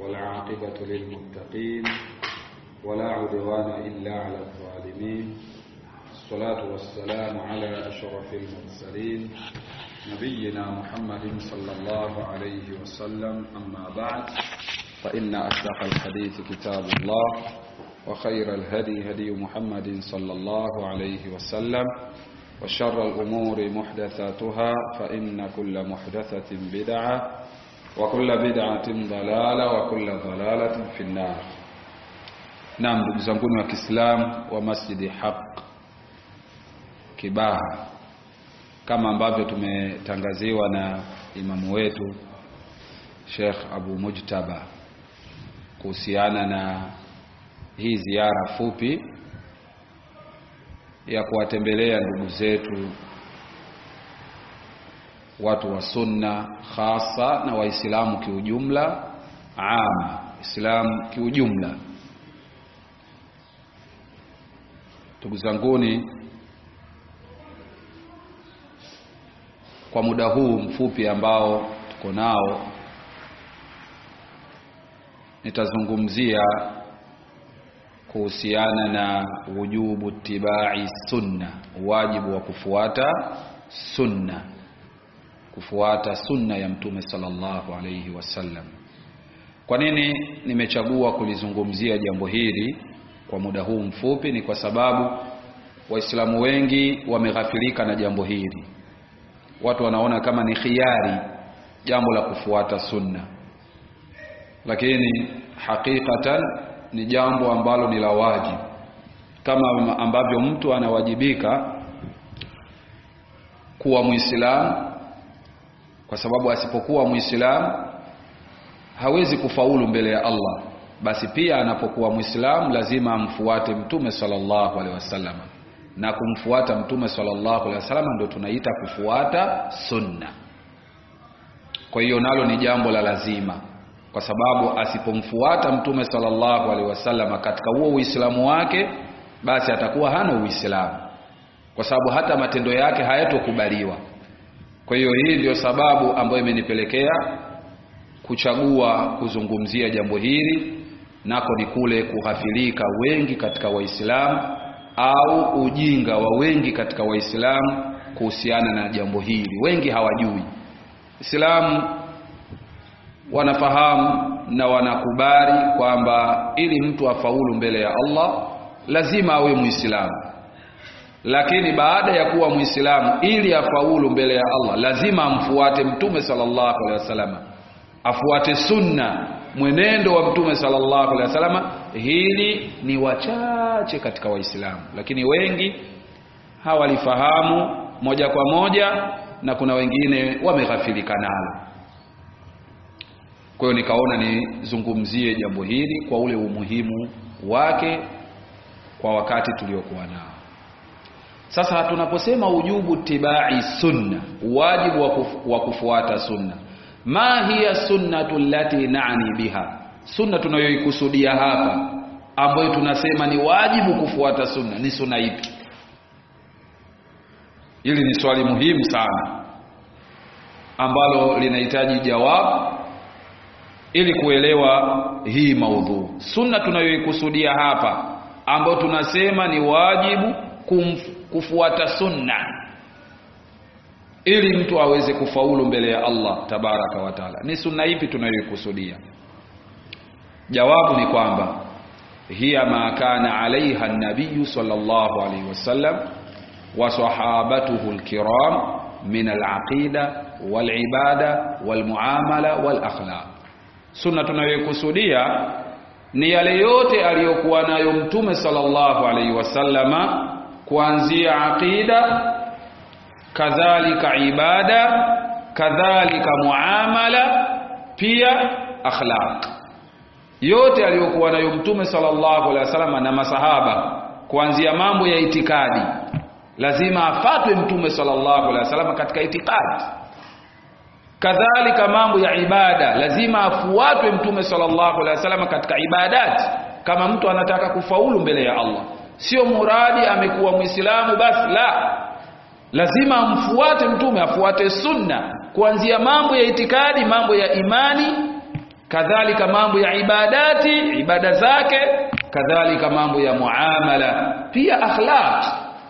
والعاقبة للمتقين ولا عدوان إلا على الظالمين الصلاة والسلام على أشرف المرسلين نبينا محمد صلى الله عليه وسلم أما بعد فإن أصدق الحديث كتاب الله وخير الهدي هدي محمد صلى الله عليه وسلم وشر الأمور محدثاتها فإن كل محدثة بدعة وكل بدعة ضلالة وكل ضلالة في النار Naam, ndugu zanguni wa Kiislamu wa Masjidi Haq Kibaha, kama ambavyo tumetangaziwa na imamu wetu Sheikh Abu Mujtaba kuhusiana na hii ziara fupi ya kuwatembelea ndugu zetu watu wa sunna hasa na waislamu kiujumla, ama Islamu kiujumla. Ndugu zanguni, kwa muda huu mfupi ambao tuko nao, nitazungumzia kuhusiana na wujubu tibai sunna, wajibu wa kufuata sunna, kufuata sunna ya Mtume sallallahu alayhi wasallam. Kwa nini nimechagua kulizungumzia jambo hili kwa muda huu mfupi? Ni kwa sababu Waislamu wengi wameghafilika na jambo hili. Watu wanaona kama ni khiari jambo la kufuata sunna, lakini hakikatan ni jambo ambalo ni la wajibu, kama ambavyo mtu anawajibika kuwa Muislamu, kwa sababu asipokuwa Muislamu hawezi kufaulu mbele ya Allah. Basi pia anapokuwa Muislamu lazima amfuate Mtume sallallahu alaihi wasallam, na kumfuata Mtume sallallahu alaihi wasallam ndio tunaita kufuata sunna. Kwa hiyo nalo ni jambo la lazima kwa sababu asipomfuata mtume sallallahu alaihi wasallam katika huo uislamu wake, basi atakuwa hana uislamu, kwa sababu hata matendo yake hayatokubaliwa. Kwa hiyo hii ndio sababu ambayo imenipelekea kuchagua kuzungumzia jambo hili, nako ni kule kughafilika wengi katika Waislamu au ujinga wa wengi katika Waislamu kuhusiana na jambo hili. Wengi hawajui Islamu wanafahamu na wanakubali kwamba ili mtu afaulu mbele ya Allah lazima awe Muislamu, lakini baada ya kuwa Muislamu, ili afaulu mbele ya Allah lazima amfuate Mtume sallallahu alaihi wasallam, afuate sunna, mwenendo wa Mtume sallallahu alaihi wasallam. Hili ni wachache katika Waislamu, lakini wengi hawalifahamu moja kwa moja, na kuna wengine wameghafilika nalo. Kwa hiyo nikaona nizungumzie jambo hili kwa ule umuhimu wake kwa wakati tuliokuwa nao. Sasa tunaposema ujubu tibai sunna, wajibu wa kufuata sunna, ma hiya sunnatu allati nani biha, sunna tunayoikusudia hapa ambayo tunasema ni wajibu kufuata sunna ni sunna ipi? Hili ni swali muhimu sana ambalo linahitaji jawabu ili kuelewa hii maudhu. Sunna tunayoikusudia hapa ambayo tunasema ni wajibu kumf, kufuata sunna ili mtu aweze kufaulu mbele ya Allah tabaraka wa taala, ni sunna ipi tunayoikusudia? Jawabu ni kwamba hiya ma kana alaiha nabiyu sallallahu alaihi wasallam wa sahabatuhu alkiram min alaqida walibada walmuamala walakhlaq Sunna tunayokusudia ni yale yote aliyokuwa nayo Mtume sallallahu alaihi wasallama, kuanzia aqida, kadhalika ibada, kadhalika muamala, pia akhlaq. Yote aliyokuwa nayo Mtume sallallahu alaihi wasallama na masahaba, kuanzia mambo ya itikadi, lazima afatwe Mtume sallallahu alaihi wasallama katika itikadi kadhalika mambo ya ibada lazima afuatwe mtume sallallahu alaihi wasallam katika ibadati kama mtu anataka kufaulu mbele ya Allah sio muradi amekuwa muislamu basi la lazima amfuate mtume afuate sunna kuanzia mambo ya itikadi mambo ya imani kadhalika mambo ya ibadati ibada zake kadhalika mambo ya muamala pia akhlaq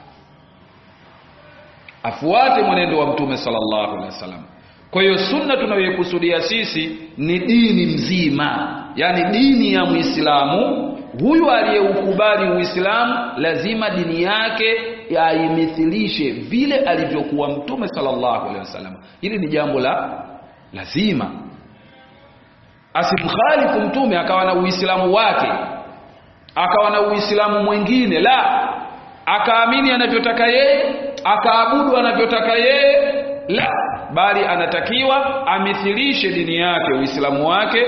afuate mwenendo wa mtume sallallahu alaihi wasallam kwa hiyo sunna tunayoikusudia sisi ni dini mzima yani dini ya muislamu huyu aliyeukubali uislamu lazima dini yake aimithilishe vile alivyokuwa mtume sallallahu alaihi wasallam hili ni jambo la lazima asimkhalifu mtume akawa na uislamu wake akawa na uislamu mwingine la akaamini anavyotaka yeye akaabudu anavyotaka yeye la bali anatakiwa amithilishe dini yake uislamu wake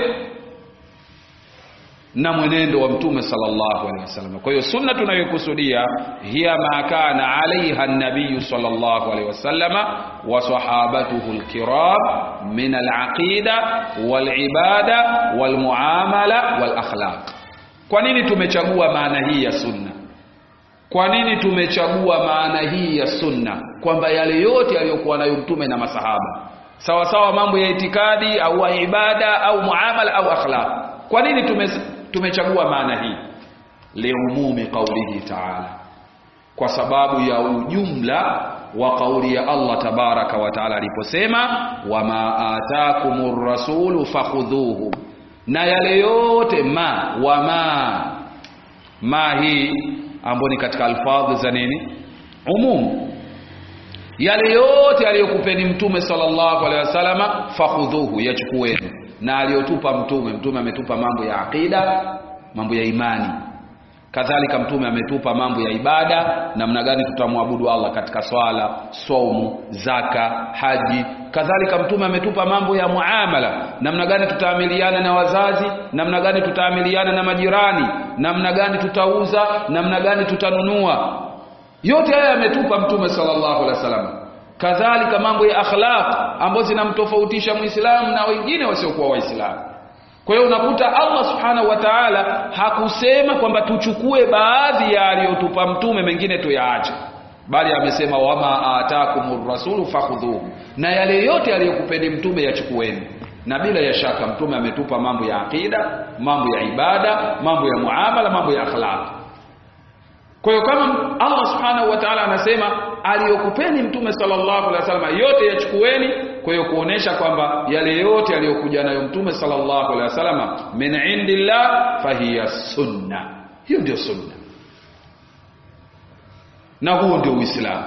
na mwenendo wa mtume sallallahu alaihi wasallam kwa hiyo sunna tunayokusudia hiya ma kana alaiha an-nabiy sallallahu alaihi wasallama wa sahabatuhu al-kiram min al-aqida wal-ibada wal-muamala wal-akhlaq kwa nini tumechagua maana hii ya sunna kwa nini tumechagua maana hii ya sunna kwamba yale yote aliyokuwa nayo mtume na masahaba sawa sawa mambo ya itikadi au ibada au muamala au akhlaq kwa nini tume, tumechagua maana hii liumumi qaulihi ta'ala kwa sababu ya ujumla wa kauli ya Allah tabaraka wa taala aliposema wama atakumur rasulu fakhudhuhu na yale yote ma wama ma hii ambayo ni katika alfadhi za nini umum yale yote aliyokupeni mtume sallallahu alaihi wasallama fakhudhuhu yachukueni na aliyotupa mtume mtume ametupa mambo ya aqida mambo ya imani kadhalika mtume ametupa mambo ya ibada namna gani tutamwabudu Allah katika swala saumu zaka haji kadhalika mtume ametupa mambo ya muamala namna gani tutaamiliana na wazazi namna gani tutaamiliana na majirani namna gani tutauza namna gani tutanunua yote haya ametupa mtume sallallahu alaihi wasallam kadhalika mambo ya akhlaq ambazo zinamtofautisha muislamu na wengine wasiokuwa waislamu kwa hiyo unakuta Allah subhanahu wa ta'ala hakusema kwamba tuchukue baadhi ya aliyotupa mtume mengine tuyaache bali amesema wama atakumur rasulu fakhudhuhu na yale yote aliyokupeni mtume yachukueni na bila ya shaka mtume ametupa mambo ya akida mambo ya ibada mambo ya muamala mambo ya akhlaq kwa hiyo kama Allah subhanahu wa ta'ala anasema aliyokupeni mtume sallallahu alaihi wasallam yote yachukueni kwa hiyo kuonesha kwamba yale yote aliyokuja nayo mtume sallallahu alaihi wasallam min indillah fahiya sunna hiyo ndio sunna na huo ndio uislamu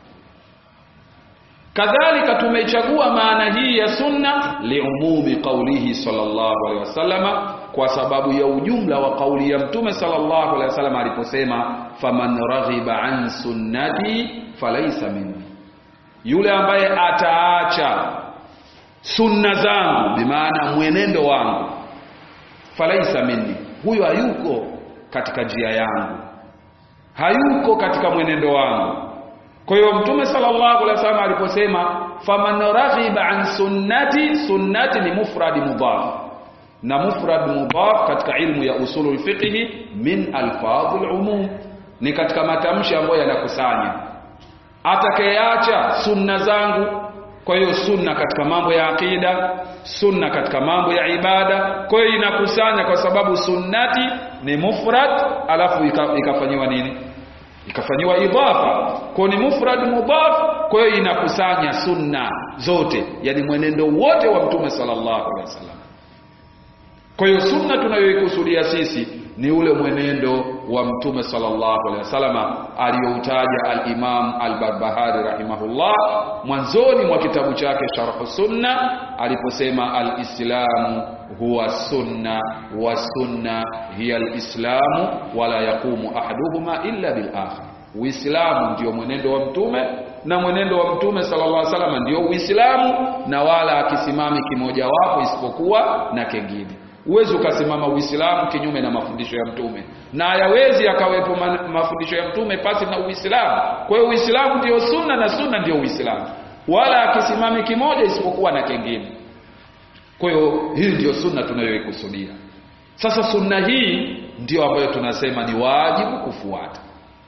kadhalika tumechagua maana hii ya sunna liumumi qaulihi sallallahu alaihi wasallama kwa sababu ya ujumla wa kauli ya mtume sallallahu alaihi wasallam aliposema faman raghiba an sunnati falaysa minni yule ambaye ataacha sunna zangu bimaana mwenendo wangu falaysa minni huyo hayuko katika njia yangu hayuko katika mwenendo wangu kwa hiyo mtume sallallahu alaihi wasallam aliposema faman raghiba an sunnati sunnati ni mufrad mudhaf na mufrad mudhaf katika ilmu ya usulul fiqh min alfadhul umum ni katika matamshi ambayo yanakusanya atakayeacha sunna zangu kwa hiyo sunna katika mambo ya akida sunna katika mambo ya ibada kwa hiyo inakusanya kwa sababu sunnati ni mufrad alafu ikafanyiwa nini ikafanyiwa idhafa kwa ni mufrad mudhaf kwa hiyo inakusanya sunna zote yani mwenendo wote wa mtume sallallahu alaihi wasallam kwa hiyo sunna tunayoikusudia sisi ni ule mwenendo wa mtume sallallahu alaihi wasallam aliyoutaja al-Imam al-Barbahari rahimahullah mwanzoni mwa kitabu chake Sharh Sunna aliposema al-Islamu huwa sunna wa sunna hiya al-Islamu wala yaqumu ahaduhuma illa bil akhar Uislamu ndio mwenendo wa mtume na mwenendo wa mtume sallallahu alaihi wasallam ndio Uislamu na wala akisimami kimoja wapo isipokuwa na kengine Uwezi ukasimama Uislamu kinyume na mafundisho ya mtume na hayawezi akawepo mafundisho ya mtume pasi na Uislamu. Kwa hiyo Uislamu ndio sunna na sunna ndio Uislamu, wala akisimami kimoja isipokuwa na kengine. Kwa hiyo hii ndio sunna tunayoikusudia. Sasa sunna hii ndio ambayo tunasema ni wajibu kufuata,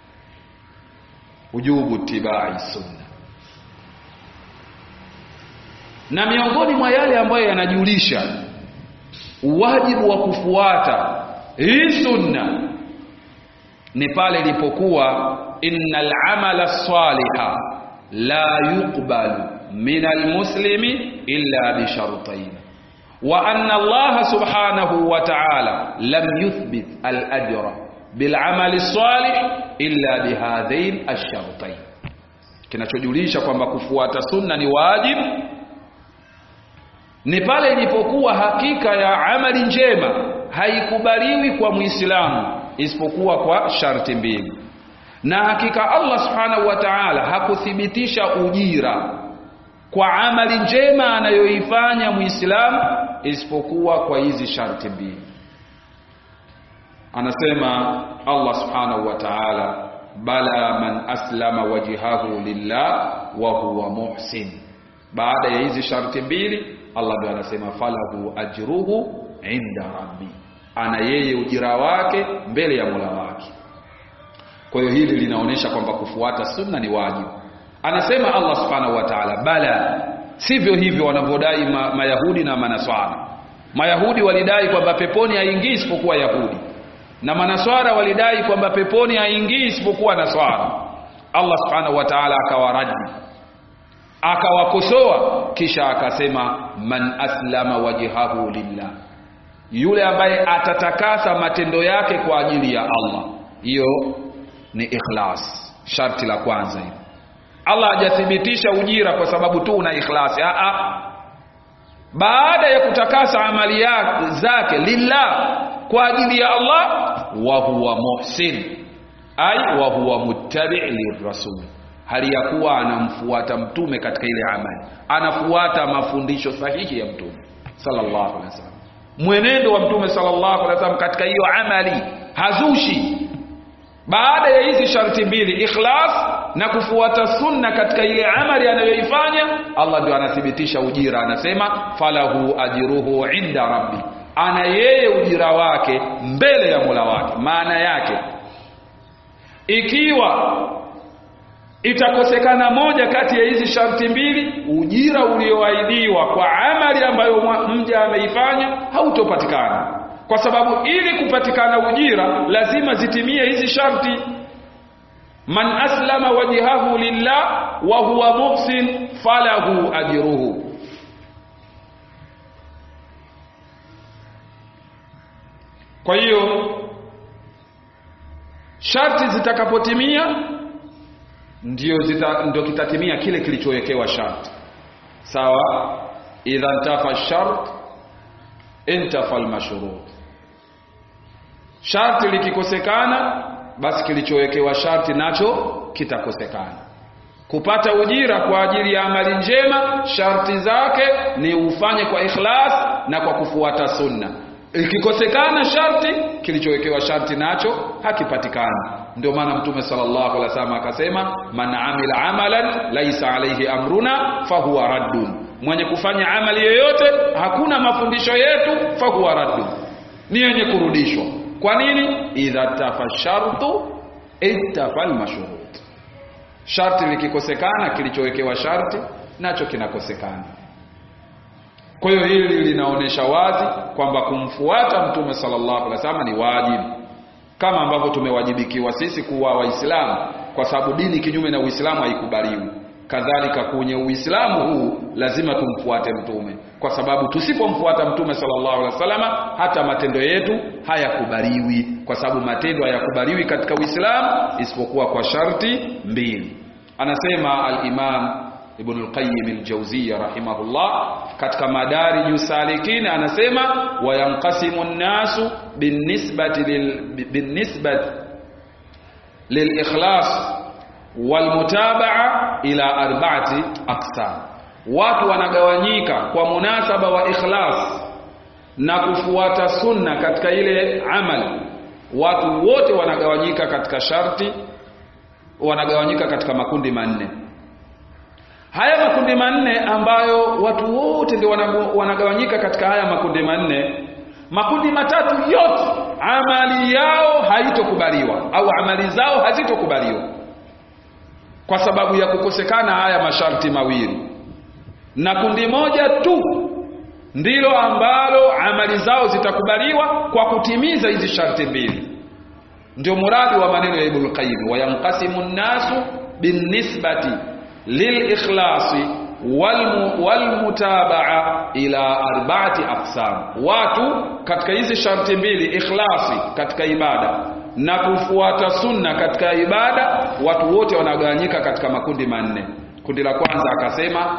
ujubu tibai sunna. Na miongoni mwa yale ambayo yanajulisha wajibu wa kufuata hii sunna ni pale ilipokuwa innal amala saliha la yuqbalu min almuslimi illa bi shartayn wa anna Allah subhanahu wa ta'ala lam yuthbit al-ajra bil amali salih illa bihadhain ash-shartayn kinachojulisha kwamba kufuata sunna ni wajibu ni pale ilipokuwa hakika ya amali njema haikubaliwi kwa muislamu isipokuwa kwa sharti mbili na hakika Allah subhanahu wa ta'ala hakuthibitisha ujira kwa amali njema anayoifanya muislamu isipokuwa kwa hizi sharti mbili anasema Allah subhanahu wa ta'ala bala man aslama wajhahu lillah wa huwa muhsin baada ya hizi sharti mbili Allah ndiye anasema falahu ajruhu inda rabbi ana yeye ujira wake mbele ya Mola wake kwa hiyo hili linaonyesha kwamba kufuata sunna ni wajibu anasema Allah subhanahu wa ta'ala bala sivyo hivyo wanavyodai ma, mayahudi na manaswara mayahudi walidai kwamba peponi haingii isipokuwa yahudi na manaswara walidai kwamba peponi haingii isipokuwa naswara Allah subhanahu wa ta'ala akawaradi akawakosoa kisha akasema man aslama wajhahu lillah yule ambaye atatakasa matendo yake kwa ajili ya Allah hiyo ni ikhlas sharti la kwanza hilo Allah hajathibitisha ujira kwa sababu tu una ikhlasi a a baada ya kutakasa amali yake zake lillah kwa ajili ya Allah wa huwa muhsin ay wa huwa muttabi' lirrasul hali ya kuwa anamfuata mtume katika ile amali anafuata mafundisho sahihi ya mtume sallallahu alaihi wasallam mwenendo wa mtume sallallahu alaihi wasallam katika hiyo amali hazushi baada ya hizi sharti mbili ikhlas na kufuata sunna katika ile amali anayoifanya Allah ndio anathibitisha ujira anasema falahu ajruhu inda rabbi ana yeye ujira wake mbele ya Mola wake maana yake ikiwa itakosekana moja kati ya hizi sharti mbili ujira ulioahidiwa kwa amali ambayo mja ameifanya hautopatikana kwa sababu ili kupatikana ujira lazima zitimie hizi sharti man aslama wajhahu lillah wa huwa muhsin falahu ajruhu kwa hiyo sharti zitakapotimia ndio zita, ndio kitatimia kile kilichowekewa sharti sawa idha ntafa shart intafa almashrut sharti likikosekana basi kilichowekewa sharti nacho kitakosekana kupata ujira kwa ajili ya amali njema sharti zake ni ufanye kwa ikhlas na kwa kufuata sunna ikikosekana sharti kilichowekewa sharti nacho hakipatikani ndio maana mtume sallallahu alaihi wasallam akasema man amila amalan laisa alaihi amruna fahuwa raddun mwenye kufanya amali yoyote hakuna mafundisho yetu fahuwa raddun ni yenye kurudishwa kwa nini idha tafa shartu ittafa almashrut sharti likikosekana kilichowekewa sharti nacho kinakosekana kwa hiyo hili linaonyesha wazi kwamba kumfuata mtume sallallahu alaihi wasallam ni wajibu kama ambavyo tumewajibikiwa sisi kuwa waislamu kwa sababu dini kinyume na uislamu haikubaliwi kadhalika kwenye uislamu huu lazima tumfuate mtume kwa sababu tusipomfuata mtume sallallahu alaihi wasallam hata matendo yetu hayakubaliwi kwa sababu matendo hayakubaliwi katika uislamu isipokuwa kwa sharti mbili anasema al-imam Ibn al-Qayyim al-Jawziyya rahimahullah katika Madarij salikin anasema wayanqasimu an-nasu binisbati lil binisbati lil-ikhlas wal-mutaba'a ila arba'ati aqsam watu wanagawanyika kwa munasaba wa ikhlas na kufuata sunna katika ile amali watu wote wanagawanyika katika sharti wanagawanyika katika makundi manne haya makundi manne ambayo watu wote ndio wanagawanyika katika haya makundi manne makundi matatu yote amali yao haitokubaliwa au amali zao hazitokubaliwa kwa sababu ya kukosekana haya masharti mawili na kundi moja tu ndilo ambalo amali zao zitakubaliwa kwa kutimiza hizi sharti mbili ndio muradi wa maneno ya Ibn Qayyim wayanqasimu nnasu binisbati lilikhlasi walmutabaa ila arba'ati aqsam watu katika hizi sharti mbili ikhlasi katika ibada na kufuata sunna katika ibada watu wote wanagawanyika katika makundi manne kundi la kwanza akasema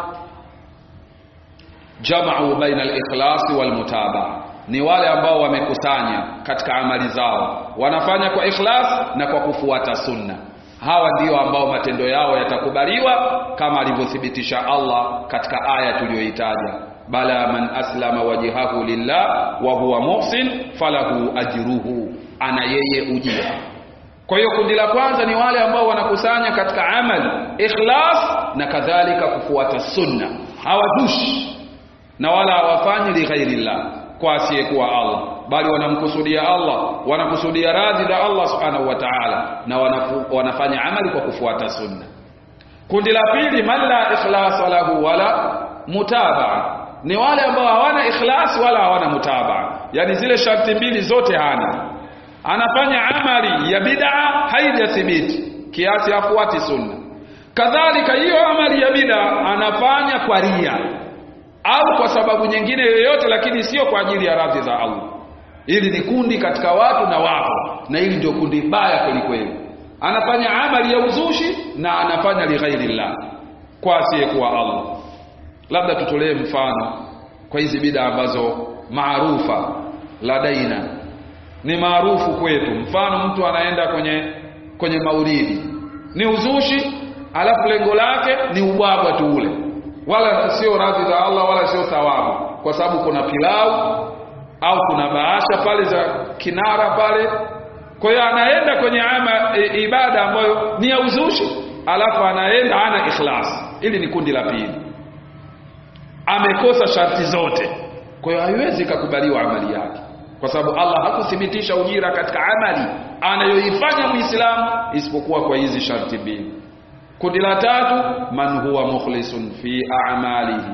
jama'u baina al-ikhlasi wal-mutabaa ni wale ambao wamekusanya katika amali zao wanafanya kwa ikhlas na kwa kufuata sunna hawa ndio ambao matendo yao yatakubaliwa kama alivyothibitisha Allah katika aya tuliyoitaja bala man aslama wajhahu lillah wa huwa muhsin falahu ajruhu ana yeye ujira kwa hiyo kundi la kwanza ni wale ambao wanakusanya katika amali ikhlas na kadhalika kufuata sunna hawadushi na wala hawafanyi lighairillah kwa asiyekuwa Allah bali wanamkusudia Allah wanakusudia radhi za Allah subhanahu wa ta'ala na wanafu, wanafanya amali kwa kufuata sunna kundi la pili man la ikhlas lahu wala mutabaa ni wale ambao hawana ikhlas wala hawana mutabaa yani zile sharti mbili zote hana anafanya amali ya bid'a haijathibiti kiasi hafuati sunna kadhalika hiyo amali ya bid'a anafanya kwa ria au kwa sababu nyingine yoyote lakini sio kwa ajili ya radhi za Allah hili ni kundi katika watu na wapo na hili ndio kundi baya kwelikweli anafanya amali ya uzushi na anafanya lighairillah kwa asiyekuwa Allah labda tutolee mfano kwa hizi bida ambazo maarufa ladaina ni maarufu kwetu mfano mtu anaenda kwenye kwenye maulidi ni uzushi alafu lengo lake ni ubwabwa tu ule wala sio radhi za Allah wala sio thawabu kwa sababu kuna pilau au kuna baasha pale za kinara pale kwa hiyo anaenda kwenye ama e, ibada ambayo ni ya uzushi alafu anaenda ana ikhlas ili ni kundi la pili amekosa sharti zote kwa hiyo haiwezi kukubaliwa amali yake kwa sababu Allah hakuthibitisha ujira katika amali anayoifanya muislamu isipokuwa kwa hizi sharti mbili kundi la tatu man huwa mukhlisun fi a'malihi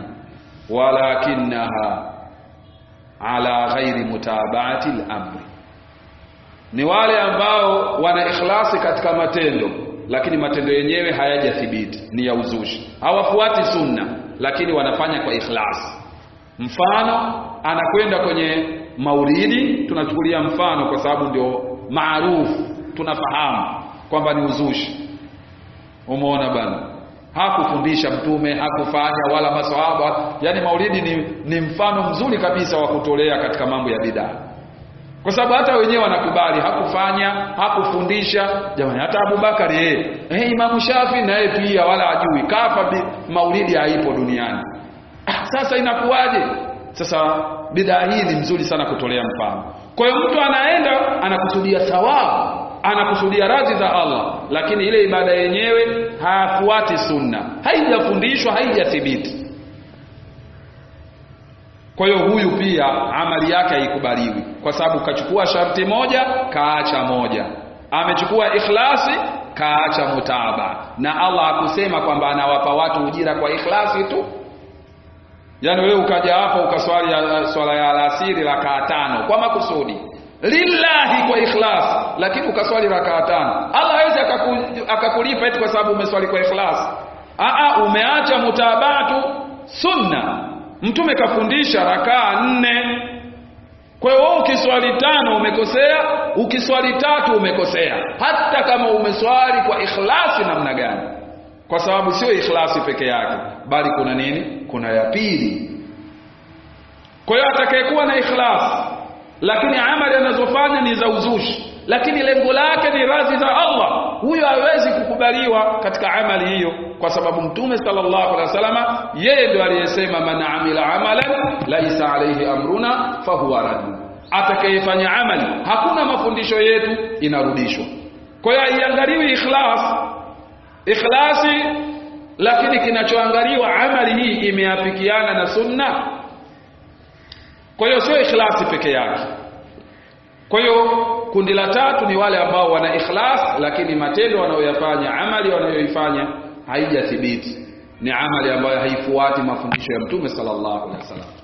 walakinaha ala ghairi mutaba'ati al-amri ni wale ambao wana ikhlasi katika matendo lakini matendo yenyewe hayajathibiti ni ya uzushi hawafuati sunna lakini wanafanya kwa ikhlasi mfano anakwenda kwenye maulidi tunachukulia mfano kwa sababu ndio maarufu tunafahamu kwamba ni uzushi umeona bana hakufundisha mtume hakufanya wala maswahaba yani maulidi ni, ni mfano mzuri kabisa wa kutolea katika mambo ya bidaa kwa sababu hata wenyewe wanakubali hakufanya hakufundisha jamani hata Abubakari yeye eh Imam Shafi na yeye pia wala ajui kafa bi, maulidi haipo duniani ah, sasa inakuwaje sasa bidaa hii ni mzuri sana kutolea mfano kwa hiyo mtu anaenda anakusudia thawabu anakusudia radhi za Allah lakini ile ibada yenyewe hafuati sunna haijafundishwa haijathibiti kwa hiyo huyu pia amali yake haikubaliwi kwa sababu kachukua sharti moja kaacha moja amechukua ikhlasi kaacha mutaba na Allah hakusema kwamba anawapa watu ujira kwa ikhlasi tu yaani wewe ukaja hapa ukaswali swala ya alasiri rakaa tano kwa makusudi lillahi kwa ikhlas lakini ukaswali rakaa tano Allah hawezi akakulipa eti kwa sababu umeswali kwa ikhlas a umeacha mutabatu sunna mtume kafundisha rakaa nne kwa hiyo wewe ukiswali tano umekosea ukiswali tatu umekosea hata kama umeswali kwa ikhlasi namna gani kwa sababu sio ikhlasi peke yake bali kuna nini kuna ya pili kwa hiyo atakayekuwa na ikhlasi lakini amali anazofanya ni za uzushi lakini lengo lake ni radhi za Allah huyo hawezi kukubaliwa katika amali hiyo kwa sababu mtume sallallahu alaihi wasallama yeye ndio aliyesema man amila amalan laisa alayhi amruna fahuwa rad atakayefanya amali hakuna mafundisho yetu inarudishwa kwa hiyo haiangaliwi ikhlas ikhlasi lakini kinachoangaliwa amali hii imeafikiana na sunna kwa hiyo sio ikhlasi peke yake kwa hiyo kundi la tatu ni wale ambao wana ikhlas lakini matendo wanayoyafanya amali wanayoifanya haijathibiti ni amali ambayo haifuati mafundisho ya mtume sallallahu alaihi wasallam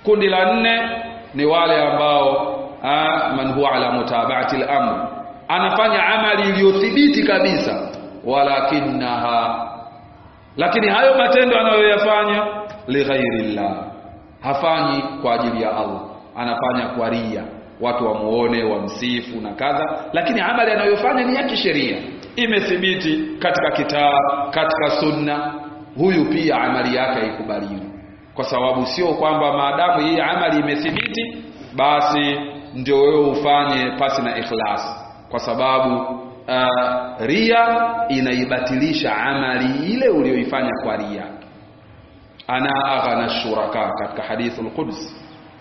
kundi la nne ni wale ambao ah, man huwa ala mutaba'ati al-amr anafanya amali iliyothibiti kabisa walakinaha lakini hayo matendo anayoyafanya lighairillah hafanyi kwa ajili ya Allah anafanya kwa ria watu wamuone wamsifu na kadha lakini amali anayofanya ni ya kisheria imethibiti katika kitabu katika sunna huyu pia amali yake haikubaliwi kwa sababu sio kwamba maadamu hii amali imethibiti basi ndio wewe ufanye pasi na ikhlas kwa sababu uh, ria inaibatilisha amali ile uliyoifanya kwa ria ana aghana shuraka katika hadithu al-Quds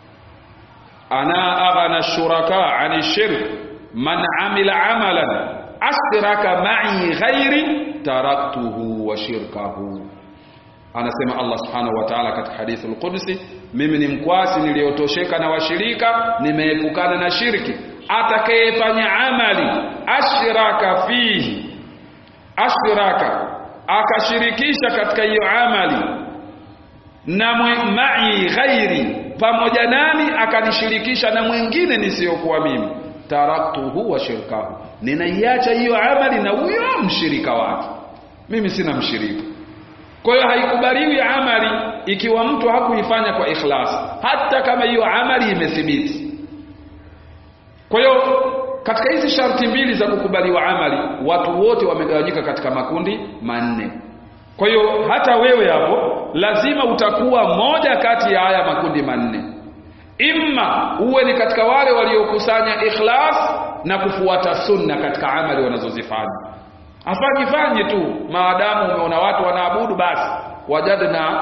ana aghana shuraka ani shirk man amila amalan ashraka ma'i ghairi taraktuhu wa shirkahu anasema Allah subhanahu wa ta'ala katika hadithu al-Qudsi mimi ni mkwasi niliyotosheka na washirika nimeepukana na shirki atakayefanya amali ashraka fihi ashraka akashirikisha katika hiyo amali na ma'i ghairi pamoja nami akanishirikisha na mwingine nisiyokuwa mimi taraktuhu wa shirkahu ninaiacha hiyo amali na huyo mshirika wake mimi sina mshirika kwa hiyo haikubaliwi amali ikiwa mtu hakuifanya kwa ikhlas hata kama hiyo amali imethibiti kwa hiyo katika hizi sharti mbili za kukubaliwa amali watu wote wamegawanyika katika makundi manne kwa hiyo hata wewe hapo lazima utakuwa moja kati ya haya makundi manne imma uwe ni katika wale waliokusanya ikhlas na kufuata sunna katika amali wanazozifanya afanyi fanyi tu maadamu umeona watu wanaabudu basi wajadna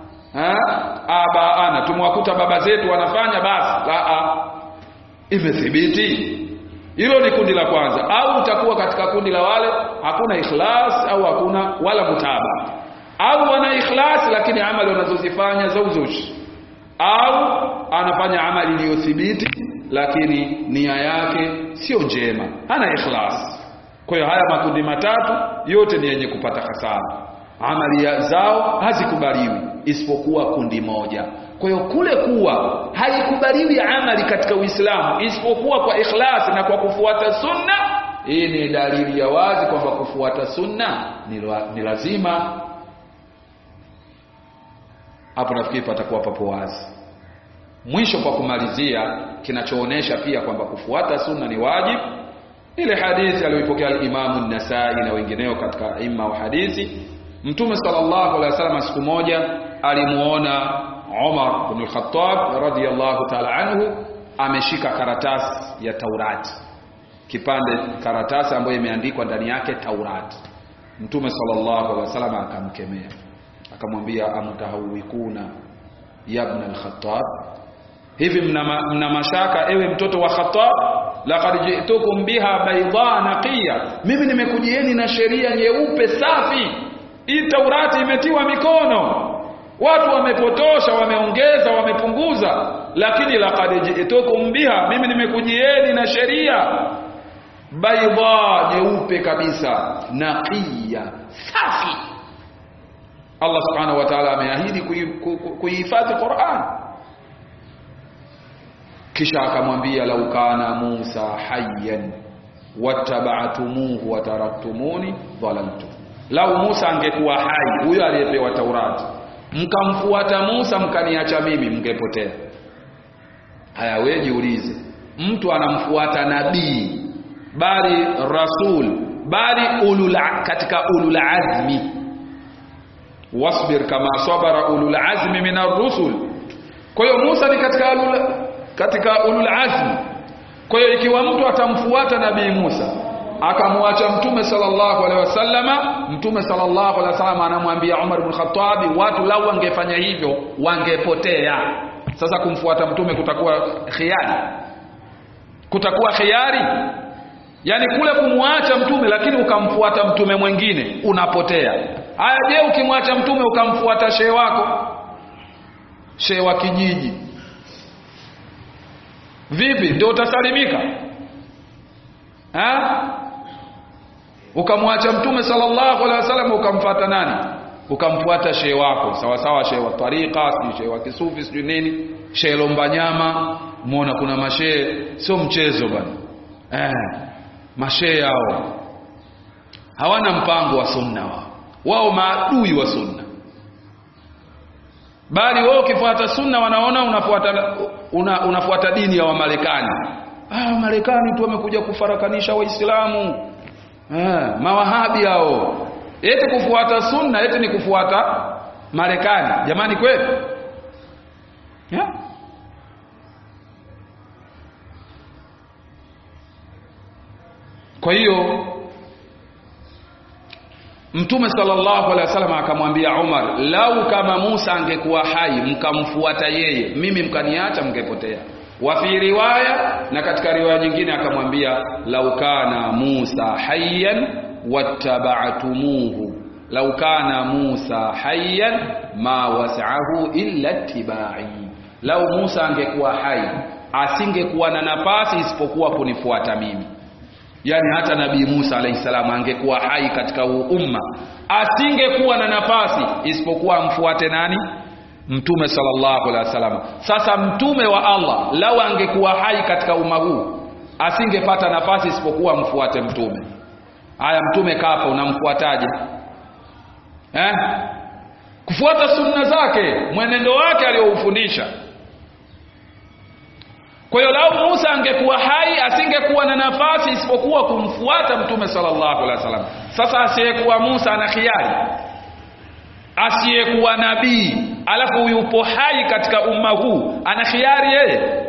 abaana tumwakuta baba zetu wanafanya basi la imethibiti hilo ni kundi la kwanza au utakuwa katika kundi la wale hakuna ikhlas au hakuna wala mutaba au wana ikhlas lakini amali wanazozifanya za uzushi au anafanya amali iliyothibiti lakini nia yake sio njema hana ikhlas kwa hiyo haya makundi matatu yote ni yenye kupata hasara amali zao hazikubaliwi isipokuwa kundi moja kwa hiyo kule kuwa haikubaliwi amali katika Uislamu isipokuwa kwa ikhlas na kwa kufuata sunna hii ni dalili ya wazi kwamba kufuata sunna ni, ni lazima hapo nafikiri patakuwa papo wazi mwisho kwa kumalizia kinachoonesha pia kwamba kufuata sunna ni wajibu ile hadithi aliyoipokea al-Imamu an-Nasai na wengineo katika imma wa hadithi Mtume sallallahu alaihi wasallam siku moja alimuona Umar ibn al-Khattab radiyallahu ta'ala anhu ameshika karatasi ya Taurati kipande karatasi ambayo imeandikwa ndani yake Taurati Mtume sallallahu alaihi wasallam akamkemea akamwambia amtahawikuna ya ibn al-Khattab hivi mna, mna mashaka ewe mtoto wa Khattab laqad ji'tukum biha bayda naqiya mimi nimekujieni na sheria nyeupe safi hii Taurati imetiwa mikono watu wamepotosha wameongeza wamepunguza lakini laqad ji'tukum biha mimi nimekujieni na sheria bayda nyeupe kabisa naqiya safi Allah subhanahu wa ta'ala ameahidi kuihifadhi Qur'an kisha akamwambia lau kana Musa hayyan wattaba'tumuhu wa taraktumuni dhalaltu lau Musa angekuwa hai huyo aliyepewa Taurati mkamfuata Musa mkaniacha mimi mngepotea haya wewe jiulize mtu anamfuata nabii bali rasul bali ulul katika ulul azmi wasbir kama sabara ulul azmi min ar-rusul kwa hiyo Musa ni katika ulul katika ulul azmi kwa hiyo ikiwa mtu atamfuata nabii Musa akamwacha mtume sallallahu alaihi wasallama mtume sallallahu alaihi wasallam anamwambia Umar ibn Khattab watu lau wangefanya hivyo wangepotea sasa kumfuata mtume kutakuwa khiari kutakuwa khiari yani kule kumwacha mtume lakini ukamfuata mtume mwingine unapotea haya je ukimwacha mtume ukamfuata shehe wako shehe wa kijiji vipi ndio utasalimika ha ukamwacha mtume sallallahu alaihi wasallam ukamfuata nani ukamfuata shehe wako sawa sawa shehe wa tariqa sijui shehe wa kisufi sijui nini shehe lomba nyama muona kuna mashehe sio mchezo bwana eh mashehe hao hawana mpango wa sunna wao wao maadui wa sunna bali wao ukifuata sunna wanaona unafuata una, unafuata dini ya Wamarekani ah Marekani tu wamekuja kufarakanisha waislamu ah mawahabi hao eti kufuata sunna eti ni kufuata Marekani jamani kweli yeah? kwa hiyo Mtume sallallahu alaihi wasallam akamwambia Umar, lau kama Musa angekuwa hai mkamfuata yeye, mimi mkaniacha mngepotea. Wa fi riwaya, na katika riwaya nyingine akamwambia lau kana Musa hayyan wattaba'tumuhu, lau kana Musa hayyan ma was'ahu illa tibai, lau Musa angekuwa hai asingekuwa na nafasi isipokuwa kunifuata mimi yani hata nabii Musa alayhi salam angekuwa hai katika huu umma asingekuwa na nafasi isipokuwa amfuate nani mtume sallallahu alaihi wasallam sasa mtume wa Allah lau angekuwa hai katika umma huu asingepata nafasi isipokuwa mfuate mtume haya mtume kafa unamfuataje eh kufuata sunna zake mwenendo wake aliyoufundisha kwa hiyo lau Musa angekuwa hai asingekuwa na nafasi isipokuwa kumfuata mtume sallallahu alaihi wasallam. Sasa asiyekuwa Musa ana khiari, asiyekuwa nabii alafu yupo hai katika umma huu ana khiari yeye.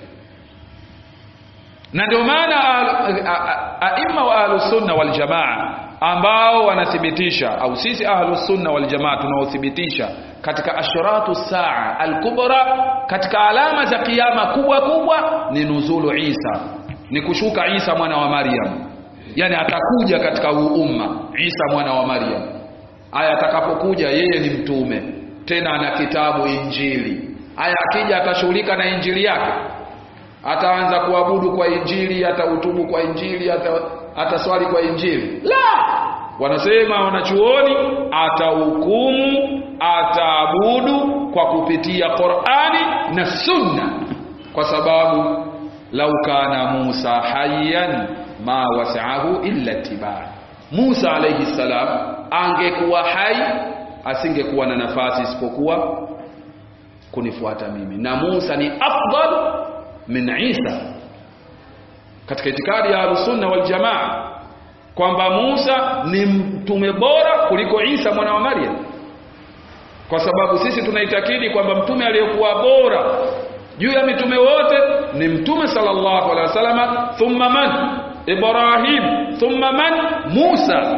Na ndio maana aima wa ahlus sunna wal jamaa ambao wanathibitisha au sisi ahlus sunna wal jamaa tunaothibitisha katika ashratu saa al-kubra katika alama za kiyama kubwa kubwa ni nuzulu Isa ni kushuka Isa mwana wa Maryam yani atakuja katika huu umma Isa mwana wa Maryam aya atakapokuja yeye ni mtume tena ana kitabu injili aya akija atashughulika na injili yake ataanza kuabudu kwa injili atautubu kwa injili ata ataswali kwa injili la wanasema wanachuoni atahukumu ataabudu kwa kupitia Qur'ani na Sunna kwa sababu lau kana Musa hayyan ma wasa'ahu illa tibai Musa alayhi salam angekuwa hai asingekuwa na nafasi isipokuwa kunifuata mimi na Musa ni afdal min Isa katika itikadi ya Ahlusunna wal Jamaa kwamba Musa ni mtume bora kuliko Isa mwana wa Maryam kwa sababu sisi tunaitakidi kwamba mtume aliyekuwa bora juu ya mitume wote ni mtume sallallahu alaihi wasallam thumma man Ibrahim thumma man Musa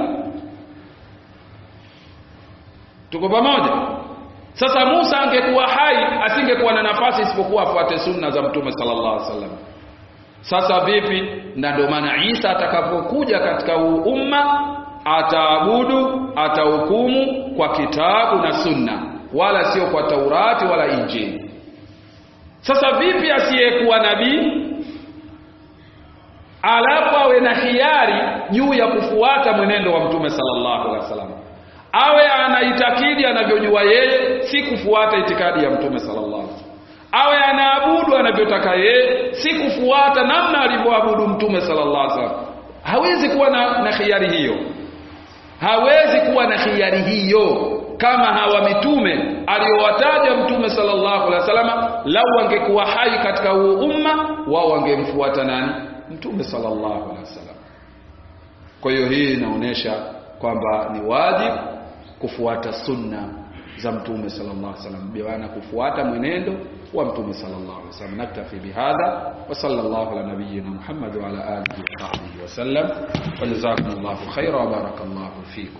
tuko pamoja sasa Musa angekuwa hai asingekuwa na nafasi isipokuwa afuate sunna za mtume sallallahu alaihi wasallam sasa vipi na ndio maana Isa atakapokuja katika huu umma ataabudu atahukumu kwa kitabu na sunna wala sio kwa Taurati wala Injili sasa vipi asiyekuwa nabii alafu awe na hiari juu ya kufuata mwenendo wa mtume sallallahu alaihi wasallam awe anaitakidi anavyojua yeye si kufuata itikadi ya mtume sallallahu alaihi wasallam awe anaabudu anavyotaka yeye si kufuata namna alivyoabudu mtume sallallahu alaihi wasallam hawezi kuwa na, na khiari hiyo hawezi kuwa na khiari hiyo kama hawa mitume aliyowataja mtume sallallahu alaihi wasallam lau wangekuwa hai katika huu umma wao wangemfuata nani mtume sallallahu alaihi wasallam kwa hiyo hii inaonyesha kwamba ni wajibu kufuata sunna za mtume sallallahu alaihi wasallam biwana kufuata mwenendo wa mtume sallallahu alaihi wasallam naktafi bihadha wa sallallahu ala nabiyyina muhammad wa ala alihi wa sahbihi wa sallam wa jazakumullahu khaira wa barakallahu fikum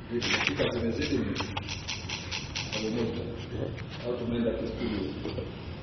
dakika zimezidi au tumeenda studio